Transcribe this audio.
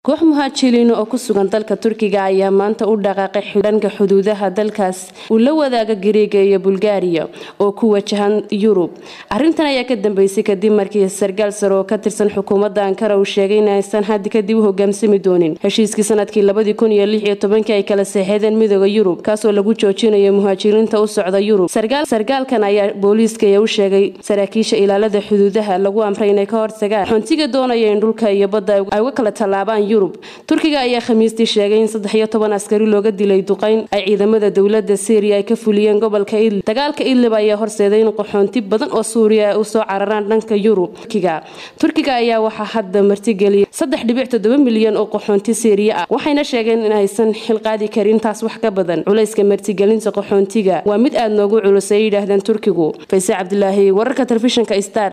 koox muhaajiriin oo ku sugan dalka turkiga ayaa maanta u dhaqaaqay xidhanka xuduudaha dalkaas uu la wadaaga gariiga iyo bulgaariya oo ku wajahan yurub arintan ayaa ka dambeysay kadib markii sarkaal sare oo ka tirsan xukuumadda ankara uu sheegay in aysan haddi kadib u hogaamsami doonin heshiiskii sanadkii labadii kun iyo lix iyo tobankii ay kala seexeedeen midooda yurub kaasoo lagu joojinayo muhaajiriinta u socda yurub sarkaalkan ayaa booliiska u sheegay saraakiisha ilaalada xuduudaha lagu amray inay ka hortagaan xontiga doonaya in dhulka iyo badda ay uga kala tallaabaan yurub turkiga ayaa khamiistii sheegay in saddex iyo toban askari looga dilay duqeyn ay ciidamada dowlada syriya ay ka fuliyeen gobolka idlib dagaalka idlib ayaa horseeday in qaxoonti badan oo suuriya ay usoo cararaan dhanka yurub turkiga ayaa waxaa hadda martigeliyay saddex dhibic toddoba milyan oo qaxoonti syriya ah waxayna sheegeen in aysan xilqaadi karin taas wax ka badan culayska martigelinta qaxoontiga waa mid aada noogu culus ay yidhaahdeen turkigu fayse cabdilaahi wararka telefishinka star